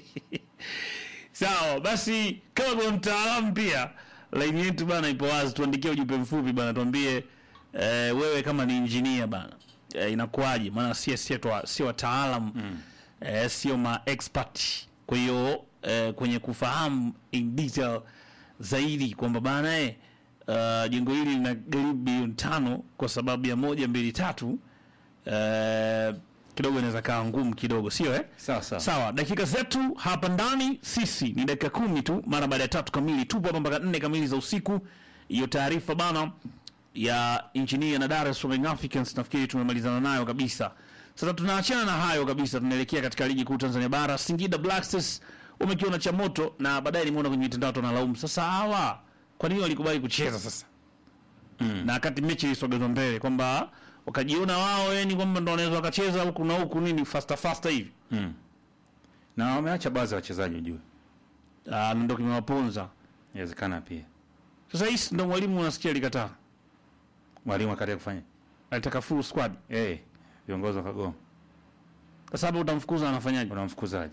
Sawa, basi kama kuna mtaalamu pia, laini yetu bana ipo wazi, tuandikie ujumbe mfupi bana, tuambie eh, wewe kama ni injinia bana eh, inakuwaje? Maana sie sie twa- sio wataalam mm. eh, sio ma expert, kwa hiyo eh, kwenye kufahamu in detail zaidi kwamba bana eh, uh, jengo hili lina gharimu bilioni tano kwa sababu ya moja mbili tatu eh, kidogo inaweza kaa ngumu kidogo, sio eh? Sawa sawa. Sawa, dakika zetu hapa ndani sisi ni dakika kumi tu mara baada ya tatu kamili. Tupo hapa mpaka nne kamili za usiku. Hiyo taarifa bana ya injinia na Dar es Salaam Young Africans nafikiri tumemalizana nayo kabisa. Sasa tunaachana na hayo kabisa, tunaelekea katika ligi kuu Tanzania Bara. Singida Black Stars wamekiona cha moto, na baadaye nimeona kwenye mitandao tunalaumu sasa, hawa kwa nini walikubali kucheza sasa mm. na wakati mechi ilisogezwa mbele kwamba wakajiona wao yani kwamba ndo wanaweza wakacheza huku na huku nini faster faster hivi Mm. Na wameacha baadhi ya wachezaji ujue. Ah, ndo kimewaponza. Inawezekana pia. Sasa hii ndo mwalimu unasikia alikataa, Mwalimu akatia kufanya. alitaka full squad. Eh, viongozi wakagoma. Sasa hapo utamfukuza anafanyaje? Unamfukuzaje?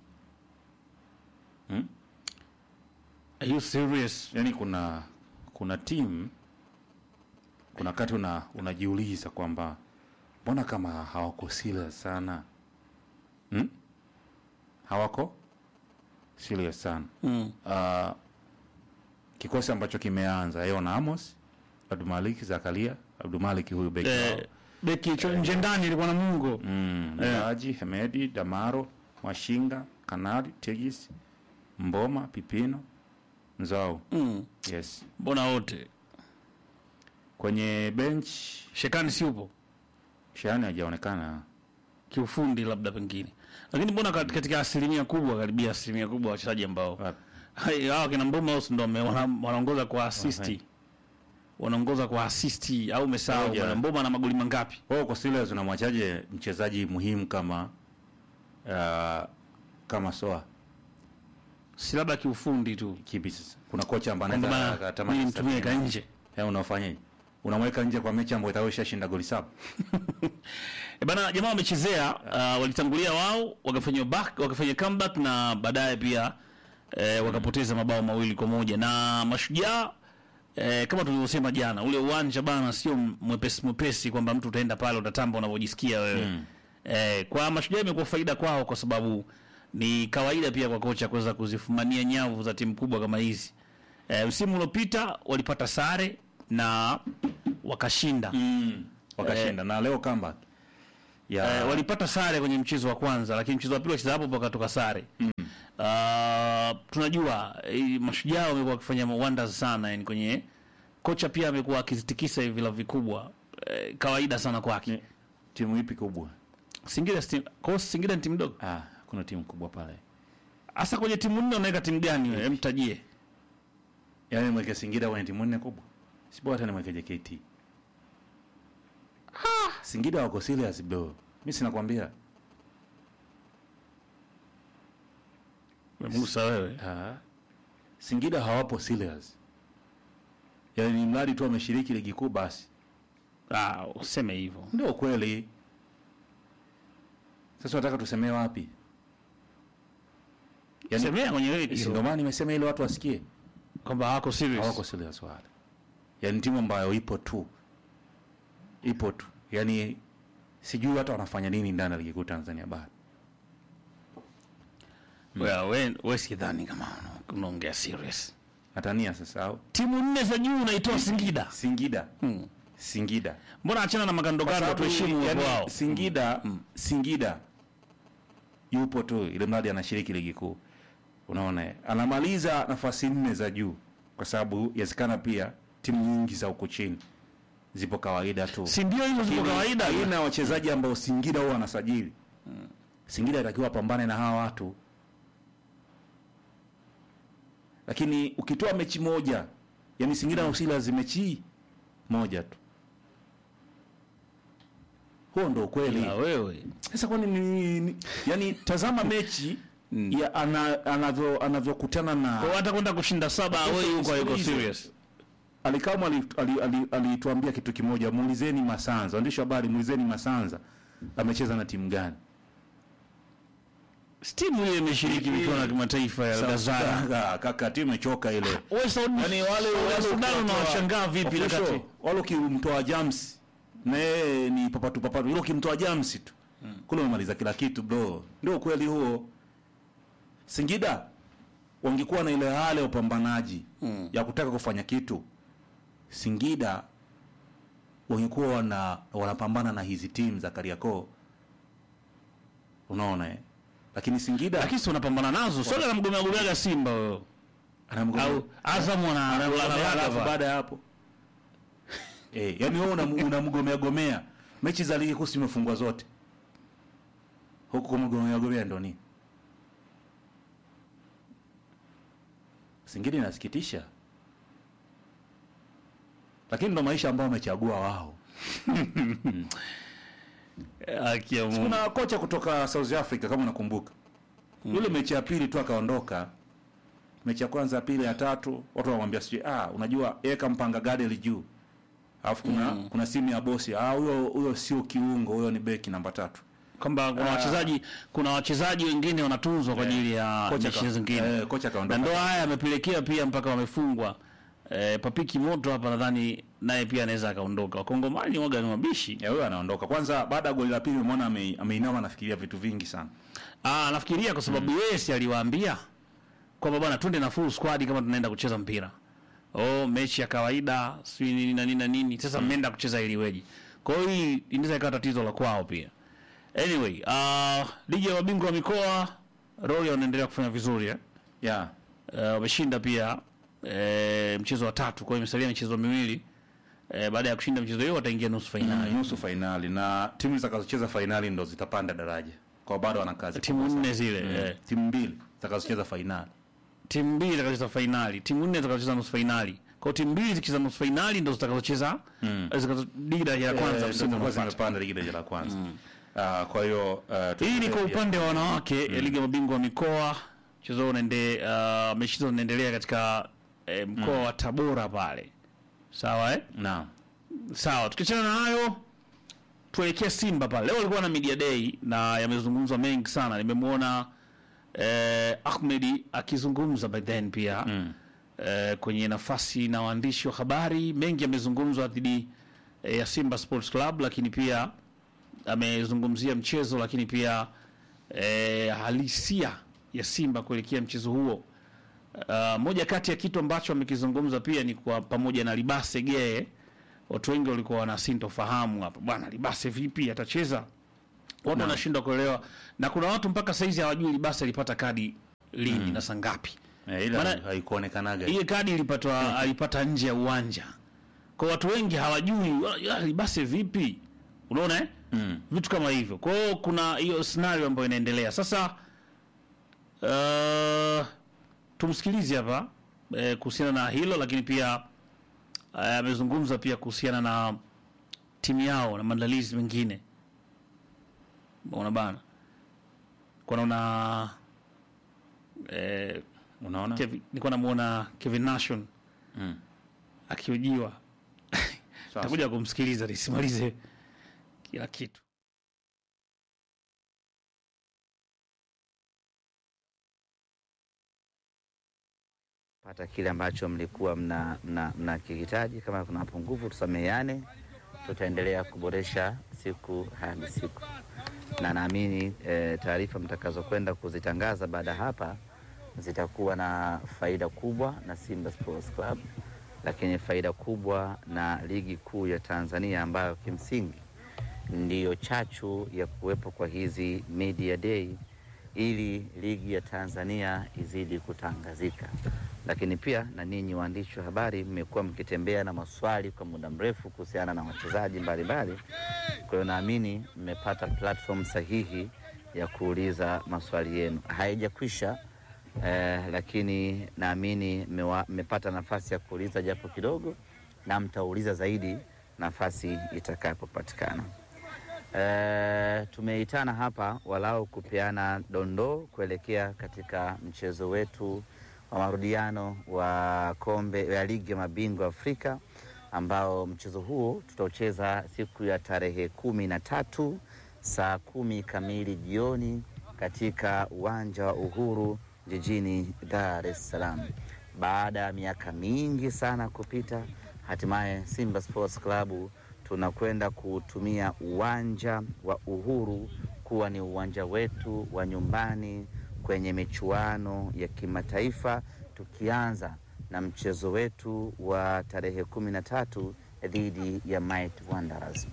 Hmm? Are you serious? Yaani kuna kuna timu kuna wakati una unajiuliza kwamba mbona kama hawako serious sana hmm? hawako serious sana Mm. uh, kikosi ambacho kimeanza Eon Amos Abdulmalik Zakaria Abdulmalik huyu beki wao. Eh, beki cho nje ndani ilikuwa na Mungu. mm, Eh. Miraji Hemedi Damaro Mwashinga Kanali Tegis Mboma Pipino Nzao Mm. yes Mbona wote? kwenye bench Shekani si upo Shani hajaonekana kiufundi labda pengine, lakini mbona kat- katika asilimia kubwa, karibia asilimia kubwa wachezaji ambao Wapi? hai- hawa kina Mboma House ndo wame- wana- wanaongoza kwa assist, Wapi? wanaongoza kwa assist au umesahau Moja. bwana Mboma na magoli mangapi? wewe uko serious unamwachaje mchezaji muhimu kama uh, kama Soa Si labda kiufundi tu, kipi sasa kuna kocha ambaye kwamba anaweza bana akatamani mimi nitumie ka kusafiri. nje Eh, unafanyaje unamweka nje kwa mechi ambayo itakuwa ishashinda goli saba E bana, jamaa wamechezea uh, walitangulia wao wakafanya back wakafanya comeback na baadaye pia eh, wakapoteza mabao mawili kwa moja na mashujaa eh, kama tulivyosema jana, ule uwanja bana sio mwepesi mwepesi kwamba mtu utaenda pale utatamba unavyojisikia wewe mm. eh, kwa mashujaa imekuwa faida kwao kwa sababu ni kawaida pia kwa kocha kuweza kuzifumania nyavu za timu kubwa kama hizi. Eh, msimu uliopita walipata sare na wakashinda mm. wakashinda na leo comeback ya eh, walipata sare kwenye mchezo wa kwanza, lakini mchezo wa pili wacheza hapo wakatoka sare mm. Uh, tunajua eh, mashujaa wamekuwa wakifanya wonders sana yani kwenye kocha pia amekuwa akizitikisa hivi vilabu vikubwa eh, kawaida sana kwake. timu ipi kubwa? Singida si- kwa hiyo Singida ni timu ndogo. Ah, kuna timu kubwa pale. Hasa kwenye timu nne unaweka timu gani wewe? Mtajie. Yaani mweke Singida kwenye timu nne kubwa. Si bora hata nimweke JKT. Singida wako serious bro. Mimi sinakwambia. Musa wewe. Ah. Singida hawapo serious. Yaani ni mradi tu wameshiriki ligi kuu basi. Ah, useme hivyo. Ndio kweli. Sasa nataka tusemee wapi? Semea kwenye radio. Si Ndio maana nimesema ili watu wasikie kwamba hawako serious. Hawako serious wale. Yaani timu ambayo ipo tu. Ipo tu. Yaani sijui hata wanafanya nini ndani ya ligi kuu Tanzania bara. Well, we, we sidhani kama una- unaongea serious. Natania sasa au? Timu nne za juu unaitoa Singida. Singida. Hmm. Singida. Mbona achana na magando Kwa gando sababu, tuheshimu yaani, uwepo wao. Singida, Singida yupo tu ile mradi anashiriki ligi kuu. Unaona, eh? anamaliza nafasi nne za juu, kwa sababu yawezekana pia timu nyingi za huko chini zipo kawaida tu, Si ndio hizo zipo Lakini kawaida? aina ya wachezaji ambao Singida huwa wanasajili. Singida inatakiwa apambane na hawa watu, lakini ukitoa mechi moja, yani Singida na Usilas mechi moja tu, huo ndo ukweli. Ya wewe. Sasa kwani ni, ni yani tazama mechi ya ana, anavyo anavyokutana na Kwa hata kwenda kushinda saba away huko hayuko Sikiliza. serious. Alikamwe alituambia ali, ali, alituambia kitu kimoja, muulizeni Masanza, waandishi wa habari, muulizeni Masanza amecheza na timu gani? Timu ile imeshiriki michuano ya kimataifa ya South Gazara. Sudan, kaka, timu imechoka ile. Wewe Saudi Yaani wale Saudi wale Sudan ukiwatoa- unawashangaa vipi official, wakati wale ukimtoa Jams na yeye ni papatu papatu, ile ukimtoa Jams tu kule umemaliza kila kitu bro. Ndio ukweli huo. Singida wangekuwa na ile hali ya upambanaji ya kutaka kufanya kitu, Singida wangekuwa wana wanapambana na hizi timu za Kariakoo, unaona eh? Lakini Singida lakini si unapambana nazo. Soga anamgomea gomeaga Simba wewe. anamgomea Au Azam wana Anamgomea, wana- alafu wana- baada ya hapo eh, yani wewe unam- unamgomea gomea mechi za ligi kuu zimefungwa zote huku kumgomea gomea ndo nini? Singida inasikitisha, lakini ndo maisha ambayo wamechagua wao. Haki ya Mungu. Kuna kocha kutoka South Africa kama unakumbuka, yule mechi ya pili tu akaondoka. Mechi ya kwanza, ya pili, ya tatu, watu wanamwambia sijui, ah, unajua eka mpanga gadeli juu, alafu kuna kuna simu ya bosi, ah, huyo huyo sio kiungo, huyo ni beki namba tatu. kwamba kuna Ah. wachezaji kuna wachezaji wengine wanatunzwa kwa ajili ya Kocha mechi ka- zingine. eh, kocha kaondoka. Na ndo haya yamepelekea pia mpaka wamefungwa. Eh, Papiki Moto hapa nadhani naye pia anaweza akaondoka. Wakongomani waga ni mabishi. Ya huyo anaondoka. Kwanza baada ya goli la pili umeona ame- ameinama anafikiria vitu vingi sana. Ah, nafikiria kwa sababu yeye si aliwaambia kwamba bwana twende na full squad kama tunaenda kucheza mpira. Oh, mechi ya kawaida, si nini na nini na nini. Sasa mmeenda kucheza ili weje. Kwa hiyo hii inaweza ikawa tatizo la kwao pia. Anyway, uh, ligi ya mabingwa wa mikoa Royal wanaendelea kufanya vizuri eh. Yeah. Uh, wameshinda pia eh, mchezo wa tatu, kwa hiyo imesalia michezo miwili. Eh, baada ya kushinda mchezo hiyo wataingia nusu fainali. Mm, nusu fainali na timu zitakazocheza fainali ndo zitapanda daraja. Kwa bado wana kazi. Timu kubwa nne sana. zile, Mm. eh. Timu mbili zitakazocheza fainali. timu mbili zitakazocheza fainali, timu nne zitakazocheza nusu fainali. Kwa hiyo timu mbili zikicheza nusu fainali ndo zitakazocheza Mm. zitakazo ligi daraja la kwanza Eh, msimu ndo zitakuwa unaofuata. zimepanda ligi daraja la kwanza. Ah, kwa hiyo ah, Hii ni kwa tutarejea. upande wa wanawake ya ligi ya mabingwa wa mikoa. Mchezo huu unaende uh, mechi hizo zinaendelea katika eh, mkoa wa Tabora pale. Sawa eh? Naam. Sawa, tukiachana na hayo tuelekea Simba pale. Leo walikuwa na media day na yamezungumzwa mengi sana. Nimemwona eh, Ahmedi akizungumza by then pia Mm. eh, kwenye nafasi na waandishi wa habari. Mengi yamezungumzwa dhidi eh, ya Simba Sports Club, lakini pia amezungumzia mchezo, lakini pia eh, halisia ya Simba kuelekea mchezo huo. Uh, moja kati ya kitu ambacho amekizungumza pia ni kwa pamoja na Libase Geye, watu wengi walikuwa wana sintofahamu hapa, bwana Libase vipi atacheza? Watu wanashindwa kuelewa, na kuna watu mpaka saizi hawajui Libase alipata kadi lini na saa ngapi. Eh, ila Maana- haikuonekanaga Ile kadi ilipatwa alipata nje ya uwanja, kwa watu wengi hawajui "Ah, Libase vipi, unaona eh? mm. vitu kama hivyo. Kwa hiyo kuna hiyo scenario ambayo inaendelea sasa. Uh, tumsikilize hapa eh, kuhusiana na hilo, lakini pia eh, amezungumza pia kuhusiana na timu yao na maandalizi mengine. Unaona bana, kwa naona eh, unaona Kevin, nilikuwa namuona Kevin Nation mm. akiujiwa takuja kumsikiliza nisimalize kila kitu. pata kile ambacho mlikuwa mna, mna, mna kihitaji. Kama kuna mapungufu tusameheane, tutaendelea kuboresha siku hadi siku, na naamini e, taarifa mtakazokwenda kuzitangaza baada ya hapa zitakuwa na faida kubwa na Simba Sports Club, lakini faida kubwa na ligi kuu ya Tanzania ambayo kimsingi ndiyo chachu ya kuwepo kwa hizi media day ili ligi ya Tanzania izidi kutangazika. Lakini pia na ninyi waandishi wa habari mmekuwa mkitembea na maswali kwa muda mrefu kuhusiana na wachezaji mbalimbali. Kwa hiyo naamini mmepata platform sahihi ya kuuliza maswali yenu. Haijakwisha eh, lakini naamini mmewa- mmepata nafasi ya kuuliza japo kidogo, na mtauliza zaidi nafasi itakapopatikana. Eh, tumeitana hapa walau kupeana dondoo kuelekea katika mchezo wetu wa marudiano wa kombe ya ligi ya mabingwa Afrika ambao mchezo huo tutaucheza siku ya tarehe kumi na tatu saa kumi kamili jioni katika uwanja wa Uhuru jijini Dar es Salaam. Baada ya miaka mingi sana kupita, hatimaye Simba Sports Club tunakwenda kutumia uwanja wa Uhuru kuwa ni uwanja wetu wa nyumbani kwenye michuano ya kimataifa, tukianza na mchezo wetu wa tarehe kumi na tatu dhidi ya Might Wanderers.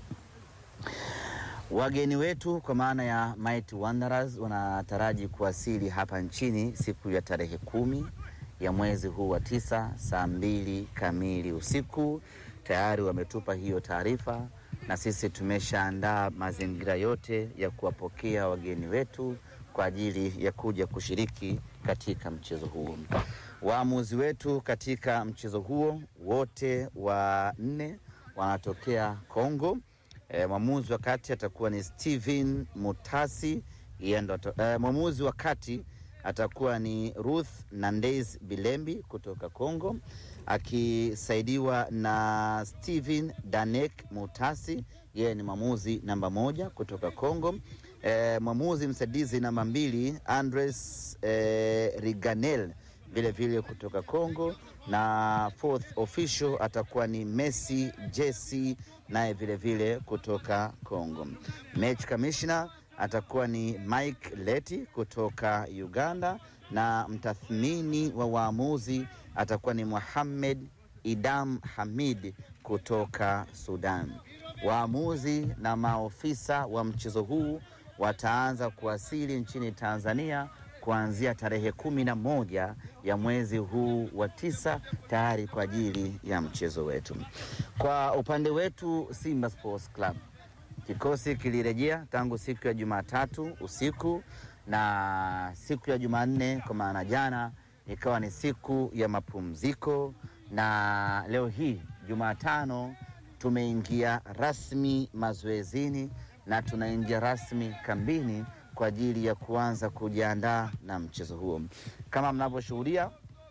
Wageni wetu kwa maana ya Might Wanderers wanataraji kuwasili hapa nchini siku ya tarehe kumi ya mwezi huu wa tisa saa mbili kamili usiku. Tayari wametupa hiyo taarifa na sisi tumeshaandaa mazingira yote ya kuwapokea wageni wetu kwa ajili ya kuja kushiriki katika mchezo huo. Waamuzi wetu katika mchezo huo wote wa nne wanatokea Kongo. E, mwamuzi wa kati atakuwa ni Steven Mutasi yeye ndo ata- e, mwamuzi wa kati atakuwa ni Ruth Nandes Bilembi kutoka Kongo akisaidiwa na Steven Danek Mutasi, yeye ni mwamuzi namba moja kutoka Kongo. E, mwamuzi msaidizi namba mbili Andres e, Riganel vile vile kutoka Kongo, na fourth official atakuwa ni Messi Jesse naye vile vile kutoka Kongo. Match commissioner atakuwa ni Mike Leti kutoka Uganda, na mtathmini wa waamuzi atakuwa ni Mohamed Idam Hamid kutoka Sudan. Waamuzi na maofisa wa mchezo huu wataanza kuwasili nchini Tanzania kuanzia tarehe kumi na moja ya mwezi huu wa tisa tayari kwa ajili ya mchezo wetu. Kwa upande wetu Simba Sports Club, kikosi kilirejea tangu siku ya Jumatatu usiku na siku ya Jumanne, kwa maana jana ikawa ni siku ya mapumziko, na leo hii Jumatano tumeingia rasmi mazoezini na tunaingia rasmi kambini kwa ajili ya kuanza kujiandaa na mchezo huo. Kama mnavyoshuhudia,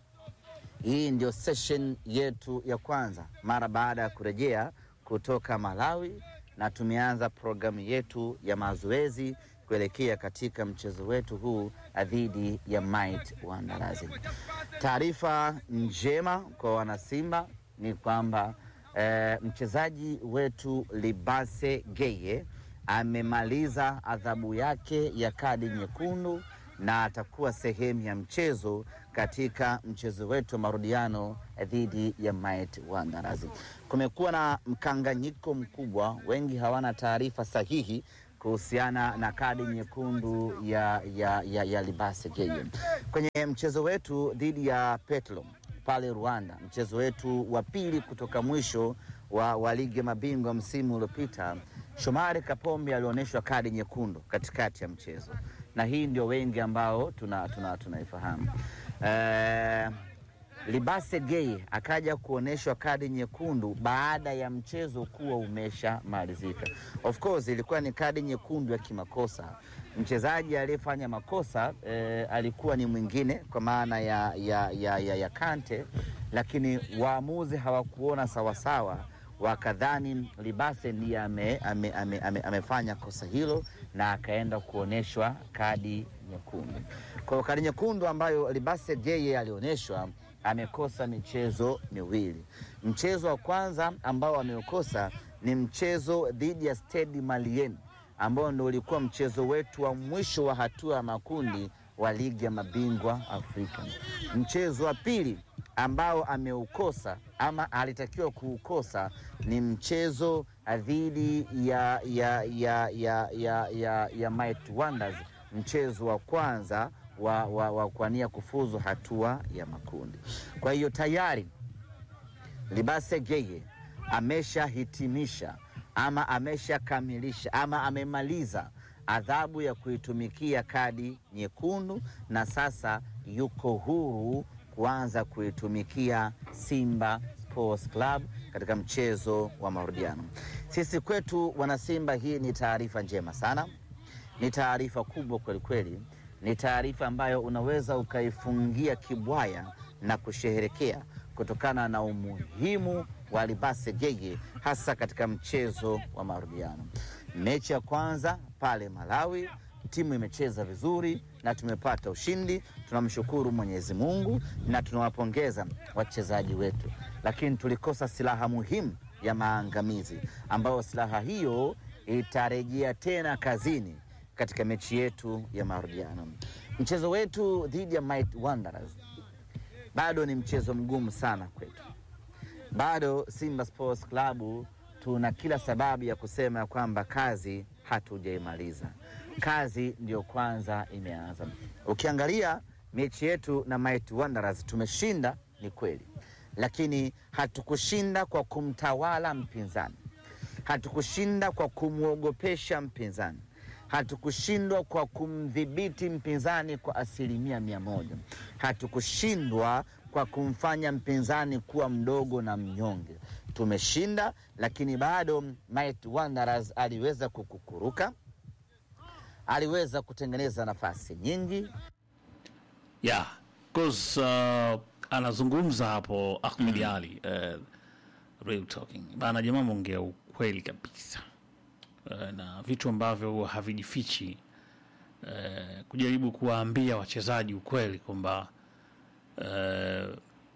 hii ndio session yetu ya kwanza mara baada ya kurejea kutoka Malawi, na tumeanza programu yetu ya mazoezi kuelekea katika mchezo wetu huu dhidi ya Might Wanderers. Taarifa njema kwa wanasimba ni kwamba eh, mchezaji wetu Libase Geye amemaliza adhabu yake ya kadi nyekundu na atakuwa sehemu ya mchezo katika mchezo wetu wa marudiano dhidi ya Might Wanderers. Kumekuwa na mkanganyiko mkubwa, wengi hawana taarifa sahihi kuhusiana na kadi nyekundu ya, ya, ya, ya Libase Geye kwenye mchezo wetu dhidi ya Petro pale Rwanda, mchezo wetu wa pili kutoka mwisho wa, wa ligi ya mabingwa msimu uliopita. Shomari Kapombe alionyeshwa kadi nyekundu katikati ya mchezo, na hii ndio wengi ambao tunaifahamu tuna, tuna eh, Libase Gay akaja kuonyeshwa kadi nyekundu baada ya mchezo kuwa umeshamalizika. Of course ilikuwa ni kadi nyekundu ya kimakosa. Mchezaji aliyefanya makosa eh, alikuwa ni mwingine kwa maana ya, ya, ya, ya, ya Kante, lakini waamuzi hawakuona sawasawa wakadhani Libase ndiye ame, ame, ame, ame, amefanya kosa hilo na akaenda kuonyeshwa kadi nyekundu. Kwa hiyo kadi nyekundu ambayo Libase Geye alionyeshwa amekosa michezo miwili. Mchezo wa kwanza ambao ameukosa ni mchezo dhidi ya Stade Malien ambao ndio ulikuwa mchezo wetu wa mwisho wa hatua ya makundi wa ligi ya mabingwa Afrika. Mchezo wa pili ambao ameukosa ama alitakiwa kuukosa ni mchezo dhidi ya, ya, ya, ya, ya, ya, ya Might Wonders, mchezo wa kwanza wa, wa, wa kuania kufuzu hatua ya makundi. Kwa hiyo tayari Libase Geye ameshahitimisha ama ameshakamilisha ama amemaliza adhabu ya kuitumikia kadi nyekundu na sasa yuko huru kuanza kuitumikia Simba Sports Club katika mchezo wa marudiano. Sisi kwetu wanasimba, hii ni taarifa njema sana, ni taarifa kubwa kwelikweli, ni taarifa ambayo unaweza ukaifungia kibwaya na kusherehekea kutokana na umuhimu wa Libase Geye hasa katika mchezo wa marudiano. Mechi ya kwanza pale Malawi timu imecheza vizuri na tumepata ushindi. Tunamshukuru Mwenyezi Mungu na tunawapongeza wachezaji wetu, lakini tulikosa silaha muhimu ya maangamizi, ambayo silaha hiyo itarejea tena kazini katika mechi yetu ya marudiano. Mchezo wetu dhidi ya Might Wanderers bado ni mchezo mgumu sana kwetu. Bado Simba Sports Club tuna kila sababu ya kusema ya kwamba kazi hatujaimaliza kazi ndiyo kwanza imeanza. Ukiangalia mechi yetu na Might Wanderers tumeshinda, ni kweli, lakini hatukushinda kwa kumtawala mpinzani, hatukushinda kwa kumwogopesha mpinzani, hatukushindwa kwa kumdhibiti mpinzani kwa asilimia mia moja, hatukushindwa kwa kumfanya mpinzani kuwa mdogo na mnyonge. Tumeshinda, lakini bado Might Wanderers aliweza kukukuruka aliweza kutengeneza nafasi nyingi yeah, cause, uh, anazungumza hapo Ahmed mm. Ali uh, real talking bana, jamaa mwongea ukweli kabisa uh, na vitu ambavyo havijifichi uh, kujaribu kuwaambia wachezaji ukweli kwamba uh,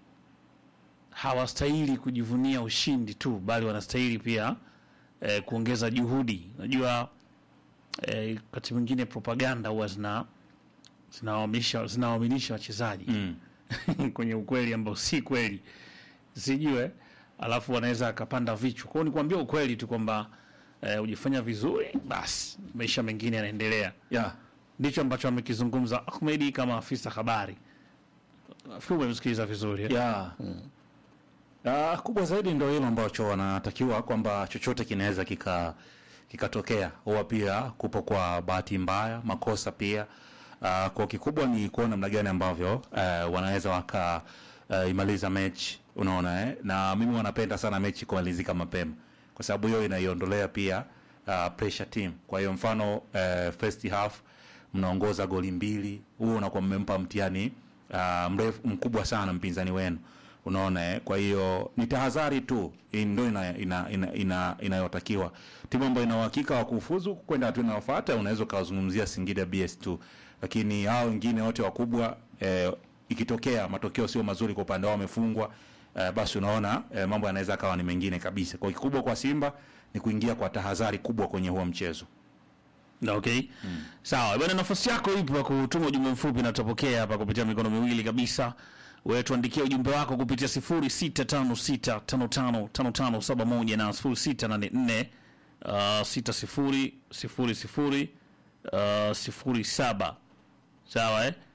hawastahili kujivunia ushindi tu, bali wanastahili pia uh, kuongeza juhudi. Najua eh, wakati mwingine propaganda huwa zina zinawaaminisha zinawaaminisha wachezaji mm. kwenye ukweli ambao si kweli, sijue, alafu wanaweza akapanda vichwa kwao. Ni kuambia ukweli tu kwamba eh, ujifanya vizuri, basi maisha mengine yanaendelea. yeah. Ndicho ambacho amekizungumza Ahmedi kama afisa habari. Nafikiri umemsikiliza vizuri eh? yeah. mm. Uh, kubwa zaidi ndio hilo ambacho wanatakiwa kwamba chochote kinaweza kika kikatokea huwa pia kupo kwa bahati mbaya, makosa pia. Uh, kwa kikubwa ni kuona namna gani ambavyo uh, wanaweza waka uh, imaliza mechi, unaona eh? Na mimi wanapenda sana mechi kumalizika mapema, kwa sababu hiyo inaiondolea pia uh, pressure team. Kwa hiyo mfano uh, first half mnaongoza goli mbili, huo unakuwa mmempa mtihani uh, mrefu mkubwa sana mpinzani wenu unaona eh? Kwa hiyo ni tahadhari tu ndio inayotakiwa ina, ina, ina, ina timu ambayo ina uhakika wa kufuzu kwenda hatua inayofuata. Unaweza ukawazungumzia Singida BS2, lakini hao wengine wote wakubwa eh, ikitokea matokeo sio mazuri kwa upande wao, wamefungwa eh, basi unaona eh, mambo yanaweza akawa ni mengine kabisa. Kwa kikubwa kwa Simba ni kuingia kwa tahadhari kubwa kwenye huo mchezo. Okay. Sawa, bwana nafasi yako ipo ya kutuma ujumbe mfupi na tutapokea hapa kupitia mikono miwili kabisa. Wewe tuandikie ujumbe wako kupitia 0656555571 na 0684 uh, 6000 uh, 07. Sawa eh?